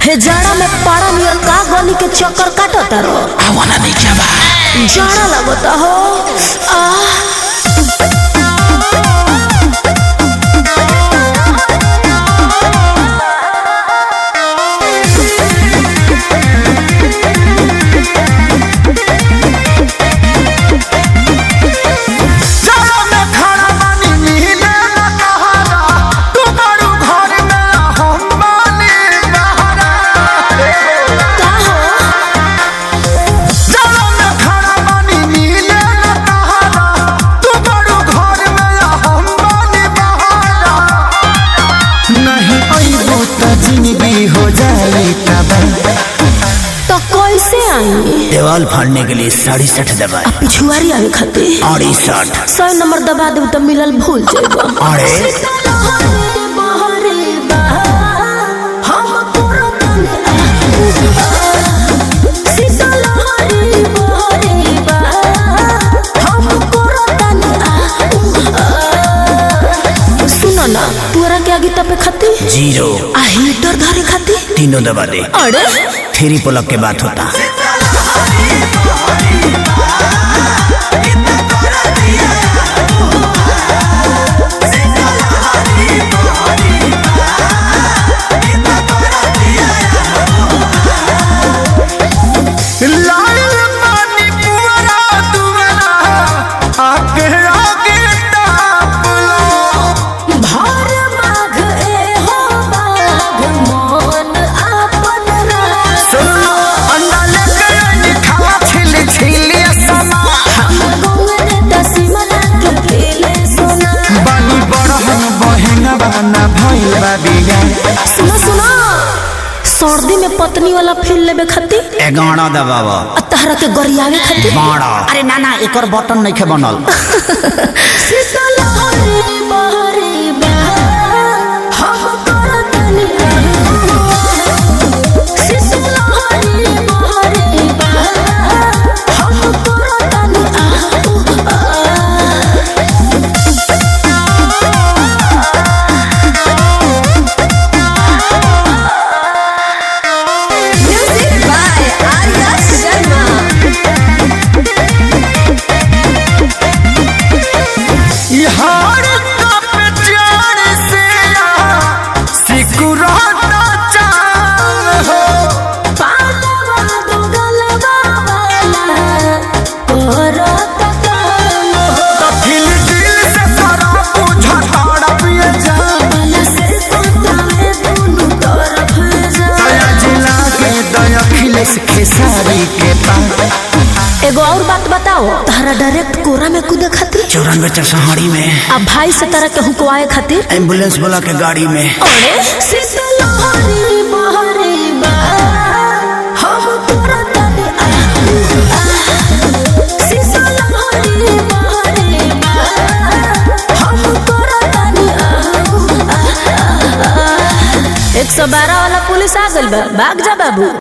हे जाड़ा में पाड़ा नियर का गली के चक्कर काटता रो आवाना नीचे बा जाड़ा लगता हो आह जाड़ा में खड़ा बानी नीले न कहारा तू बड़ू घर में हम बानी बहारा का हो जाड़ा में खड़ा बानी नीले न कहारा तू बड़ू घर में हम बानी बहारा नहीं अइबो त जिंदगी हो जाई तबाह तो कैसे आई देवाल फाड़ने के लिए साढ़े सठ दबाए पिछुआरी आवे खातिर अड़सठ सौ नंबर दबा देब तो मिलल भूल जाएगा अरे सुनो ना तोरा के आगे तपे खाती जीरो आ हीटर धरे खाती तीनों दबा दे अरे थ्री पुलक के बात होता लाल पानी पुअरा दुअरा आगे आगे ताप लो भार माघ ए हो बाघ मन आपन रास अंडा लेके आई खावा छिल छिल समा गौर दसिमना के खेले सोना बानी बड़हन बहन बाना भइल बा बिया सुनो सुनो सर्दी में पत्नी वाला फील लेबे खातिर एगारह दबावा आ तहरा के गरियावे खातिर बारह अरे ना ना एक बटन नहीं खे बनल शीतल हरे बहरे बहा, हम करतनी शीतल हरे बहरे बहा, हम करतनी Music by Arya Sharma. यार कप जान से सिकुराता चाल हो पालवा दो गलवा वाला, करत काम हो। तो फिल दिल से सारा पूछा ताड़ा पिए जा वाला से कोतावे दुनू तरफ जा। दया जिला के दया खिलेस खेसारी के पास एगो और बात बताओ तारा डायरेक्ट कोरा में कूदे खातिर चौरानवे चरसहाड़ी में आ भाई से तारा के हुकवाए खातिर एम्बुलेंस बोला के गाड़ी में अरे शीतल हरी बहरी बा, हम करतनी आ, आ। शीतल हरी बहरी बा, हम करतनी आ, आ, आ। एक सौ बारह वाला पुलिस आ गइल बा भाग जा बाबू